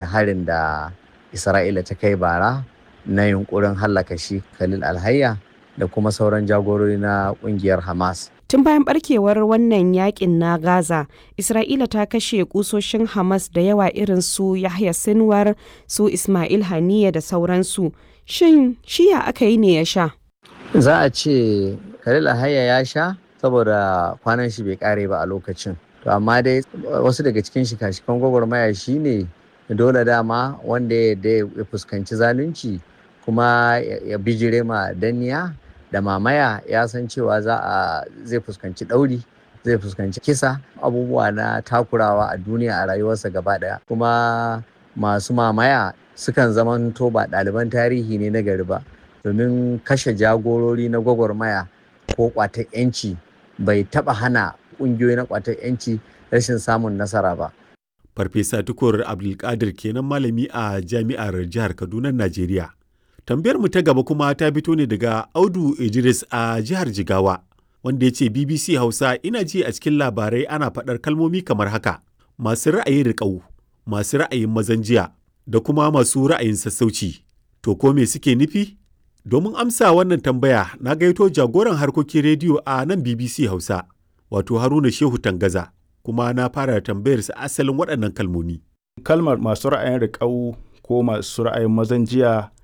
harin da isra'ila ta kai bara na yunkurin hallaka shi khalil alhayya da kuma sauran jagorori na kungiyar hamas Tun bayan barkewar wannan yakin na Gaza, Isra'ila ta kashe kusoshin Hamas da yawa irin su Yahya Sinwar, su Ismail Haniya da sauransu. Shin shiya aka yi ne ya sha? Za a ce Khalil Alhayya ya sha saboda kwanan shi bai kare ba a lokacin. To amma dai wasu daga cikin shika-shikan gwagwarmaya shi ne dole dama wanda ya fuskanci zalunci kuma ya bijire ma danniya. da mamaya ya san cewa za a zai fuskanci ɗauri zai fuskanci kisa abubuwa na takurawa a duniya a rayuwarsa gaba ɗaya kuma masu mamaya sukan zamanto ba ɗaliban tarihi ne na gari ba domin kashe jagorori na gwagwarmaya ko ƙwatar 'yanci bai taɓa hana ƙungiyoyi na ƙwatar 'yanci rashin samun nasara ba farfesa tukur abdulkadir kenan malami a jami'ar jihar kaduna najeriya tambayar mu ta gaba kuma ta fito ne daga audu idris a jihar jigawa wanda ya ce bbc hausa ina ji a cikin labarai ana faɗar kalmomi kamar haka masu ra'ayin riƙau masu ra'ayin mazan jiya da kuma masu ra'ayin sassauci to ko me suke nufi domin amsa wannan tambaya na gaito jagoran harkokin rediyo a nan bbc hausa wato haruna shehu tangaza kuma na fara tambayarsa asalin waɗannan kalmomi kalmar masu ra'ayin riƙau ko masu ra'ayin mazan jiya